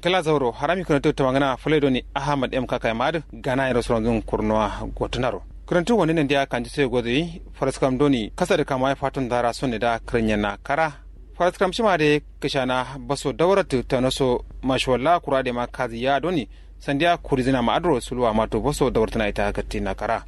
kala zauro harami kana to tawangana fulaido ni ahmad m kaka mad gana iro soron kurnoa gotunaro kurantu wani nan dia kanji sai godi faraskam doni kasa da kama fatun dara sonne da kranyana kara faraskam shima de kishana baso dawratu tanoso mashwalla kurade ma kazi ya doni sandiya kurizina ma adro sulwa mato baso dawrtana ita gatti na kara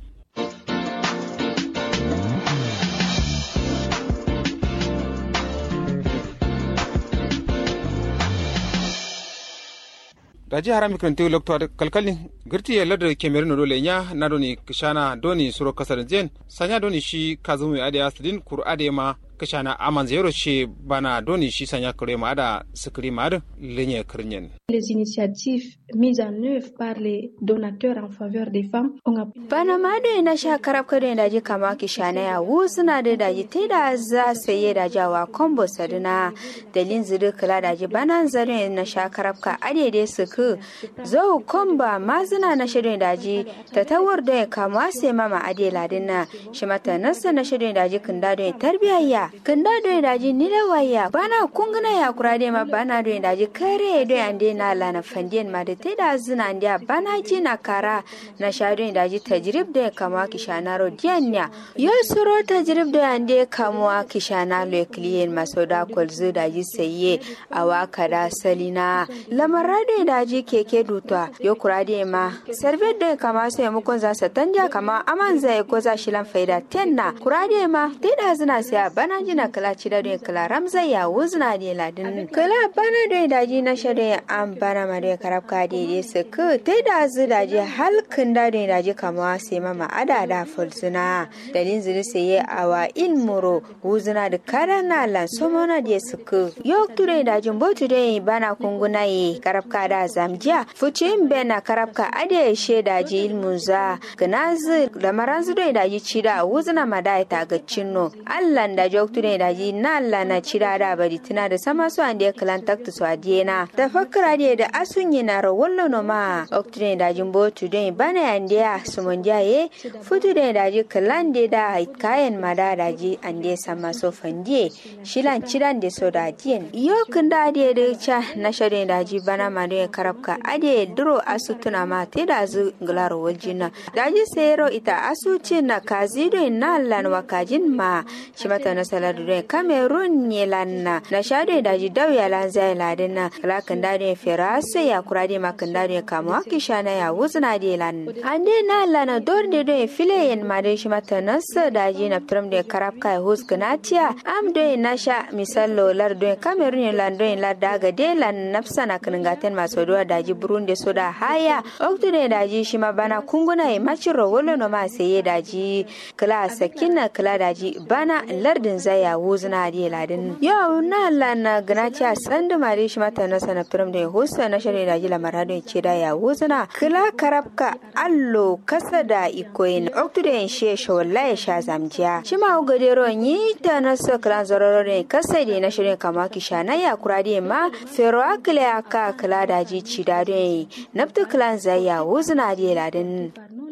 daji harami kanti lokto kalkalin girti ya ladar kemerin dole nya na doni kishana doni suro kasar zen sanya doni shi kazumu ade asdin kur ade ma kishana aman zero shi bana doni shi sanya kure ma ada sikri ma da lenye kirnyen Les initiatives mises en œuvre par les donateurs en faveur des femmes ont appris bana ma da na sha karab kare da ji kama kishana ya wu suna da daji te da za saye da jawa kombo saduna dalin zuru kula da ji bana zare na sha karab ka ade dai su ku zo komba ma zina na shirin daji ta tawar da ya kama sai mama ade ladin na shi mata nasa na shirin daji kun da don tarbiyayya kun da don daji ni da waya bana kunguna ya kura dai ma bana don daji kare don ande na lana fandiyan ma da te da zina ande bana ji na kara na sha don daji tajrib da ya kama kishana ro dianya yo suro tajrib da ande kama kishana lo kliyen maso da kwalzu daji saye a waka da salina lamara da daji keke dutwa yo kurade ma servet de kama sai mukon za sa tanja kama aman zai ko za shi lan faida tenna kurade ma te da zina sai bana jina kala ci da don kala ramza ya wuzna de ladin kala bana da daji na shade an bana ma da karabka de de su ku te da zu daji halkin da da daji kama sai mama ada da fulsuna dalin zuri sai awa ilmuro wuzna da karana lan somona de su ku yo ture dajin botu de bana kunguna yi karabka da zamjiya fucin bena karabka ade sheda ji ilmun za gnazi da maranzu da daji cida wuzna madai ta ga cinno allan da joktu da daji na allah na cida da bari tuna da sama su ande kalan taktu su adiyena da fakra de da asunyi na rawallo no ma oktu da daji botu da bana ande ya sumondiya ye futu da daji kalan de da kayan mada daji ande sama so fandie shilan cidan de so da diyen yo kunda de da cha na shade daji bana ma da karabka ade duro asu tuna ma te da zu glaro waljina daji sero ita asu ce na kazi do na lan wakajin ma shi mata na saladu do cameroon ne lanna na shade daji daw ya lan zai ladin na kala kan da ne feraso ya kurade ma kan da ne kama kisha na ya wuzna de lan ande na lana dor de do file yen ma de shi mata na sa daji na trum de karabka ya hus gnatia am do na sha misallo lar do cameroon lan do lar daga de lan nafsa na kan gaten masu duwa daji burundi so da haya oktude daji shi ma bana kunguna e maciro wolo no ma seye daji kala sakina kala daji bana lardin zaya wuzna di ladin yo na la na gnaci a sandu mari shi mata na sana turum da husa na shari daji la marado ce da ya wuzna kala karabka allo kasa da ikoyin oktude en she shawalla ya sha zamjiya shi ma ugadero yi ta na so kala zororo ne kasa da na shirin kama kisha na ya kurade ma fero akile aka kala daji ci da don nafta kalan zaya wuzna di ladin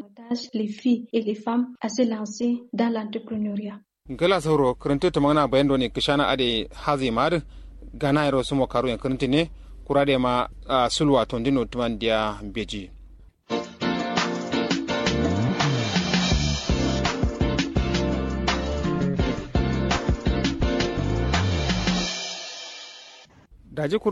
les filles et les femmes à se lancer dans l'entrepreneuriat. gala sauro karanta ta magana bayan da ne kishana ade hazi mar gana yaro sumo karu ya karanta ne kurade ma sulwa tondino tuman dia beji daji